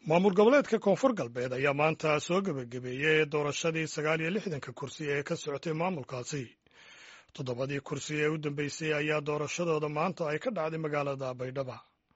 maamul goboleedka koonfur galbeed ayaa maanta soo gebagabeeyey doorashadii sagaal iyo lixdanka kursi ee ka socotay maamulkaasi toddobadii kursi ee u dambeysay ayaa doorashadooda maanta ay ka dhacday magaalada baydhaba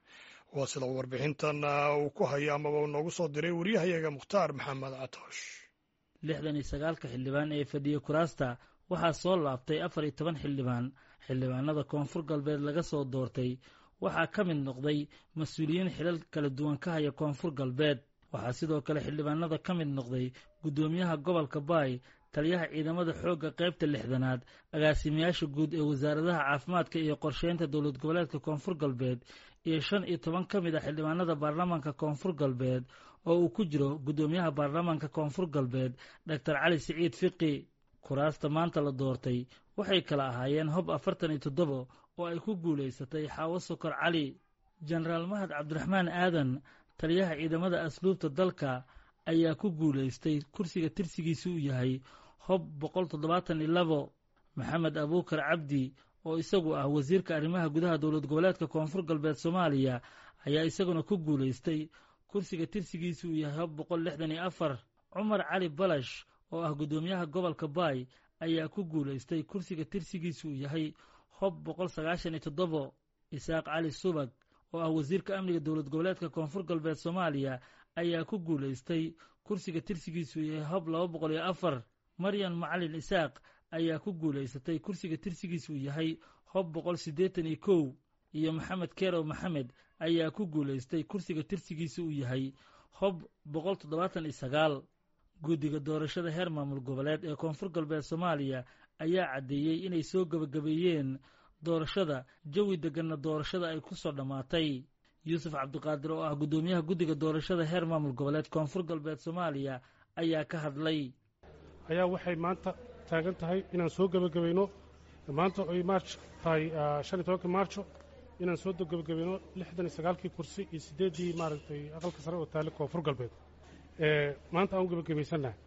waa sida warbixintan uu ku hayo amaba uu noogu soo diray waryahayaga mukhtaar maxamed catoosh lixdan iyo sagaalka xildhibaan ee fadhiya kuraasta waxaa soo laabtay afar iyo toban xildhibaan xildhibaanada koonfur galbeed laga soo doortay waxaa ka mid noqday mas-uuliyiin xilal kala duwan ka haya koonfur galbeed waxaa sidoo kale xildhibaanada ka mid noqday guddoomiyaha gobolka baay taliyaha ciidamada xoogga qaybta lixdanaad agaasimayaasha guud ee wasaaradaha caafimaadka iyo qorsheynta dowlad goboleedka koonfur galbeed iyo shan iyo toban ka mid a xildhibaanada baarlamaanka koonfur galbeed oo uu ku jiro guddoomiyaha baarlamaanka koonfur galbeed doctor cali siciid fiqi kuraasta maanta la doortay waxay kala ahaayeen hob afartan iyo toddoba oo ay ku guulaysatay xaawo sokor cali jenaraal mahad cabdiraxmaan aadan taliyaha ciidamada asluubta dalka ayaa ku guulaystay kursiga tirsigiisa uu yahay hob boqol toddobaatan iyo labo maxamed abuukar cabdi oo isagu ah wasiirka arrimaha gudaha dowlad goboleedka koonfur galbeed soomaaliya ayaa isaguna ku guulaystay kursiga tirsigiisa uu yahay hob boqol lixdan iyo afar cumar cali balash oo ah guddoomiyaha gobolka baay ayaa ku guulaystay kursiga tirsigiisa uu yahay hob boqol sagaashan iyo toddobo isaaq cali subag oo ah wasiirka amniga dowlad goboleedka koonfur galbeed soomaaliya ayaa ku guulaystay kursiga tirsigiisu yahay hob laba boqol iyo afar maryan macalin isaaq ayaa ku guulaysatay kursiga tirsigiisu yahay hob boqol siddeetan iyo kow iyo maxamed kerow maxamed ayaa ku guulaystay kursiga tirsigiisa uu yahay hob boqol toddobaatan iyo sagaal guddiga doorashada heer maamul goboleed ee koonfur galbeed soomaaliya ayaa caddeeyey inay soo gebagabeeyeen doorashada jawi degganna doorashada ay ku soo dhammaatay yuusuf cabdiqaadir oo ah guddoomiyaha guddiga doorashada heer maamul goboleed koonfur galbeed soomaaliya ayaa ka hadlay ayaa waxay maanta taagan tahay inaan soo gebagabayno maanta oy maarj tahay shan iyo tobankii maarjo inaan soo gebagabayno lixdan iyo sagaalkii kursi iyo siddeeddii maaragtay aqalka sare oo taale koonfur galbeed maanta aan u gebagabaysannaha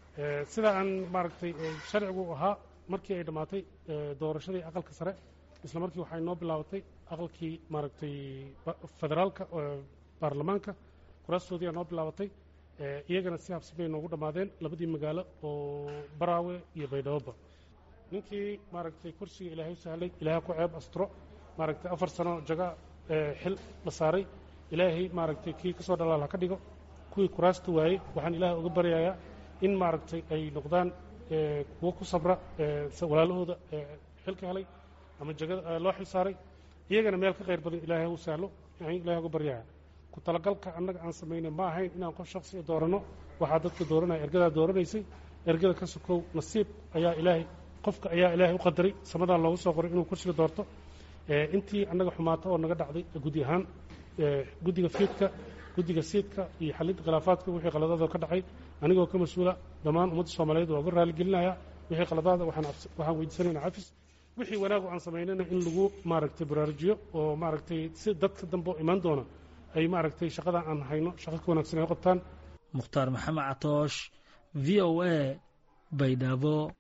sida aan maaragtay sharcigu ahaa markii ay dhammaatay doorashadii aqalka sare isla markii waxay noo bilaabatay aqalkii maaragtay federaalka baarlamaanka kuraastoodii aa noo bilaabatay iyagana si habsibay noogu dhammaadeen labadii magaalo oo baraawe iyo baydhaboba ninkii maaragtay kursiga ilaahay u sahlay ilaahay ku ceeb astro maaragtay afar sano jaga xil la saaray ilaahay maaragtay kii ka soo dhalaal ha ka dhigo kuwii kuraasta waayey waxaan ilaahay uga baryayaa in maaragtay ay noqdaan kuwo ku sabra walaalahooda xilka helay ama jagada loo xil saaray iyagana meel ka khayr badan ilaahay u sahlo aan ilahay uga baryaya ku talagalka annaga aan samaynay ma ahayn inaan qof shaksiga dooranno waxaa dadka dooranaya ergadaa dooranaysay ergada ka sokow nasiib ayaa ilaahay qofka ayaa ilaahay u qadaray samadan loogu soo qoray inuu kursiga doorto intii annaga xumaato oo naga dhacday gudi ahaan guddiga fiidka guddiga siidka iyo xalinta khilaafaadka wixii qaladaada ka dhacay anigoo ka mas-uula dhammaan ummadda soomaaliyeed waa uga raaligelinaya wixii qaladaada waxaan weydiisanayna cafis wixii wanaagu aan samaynana in lagu maaragtay baraarujiyo oo maaragtay si dadka dambe oo imaan doona ay maaragtay shaqadan aan hayno shaqo ka wanaagsan ay u qabtaan mukhtaar maxamed catoosh v o a baydhabo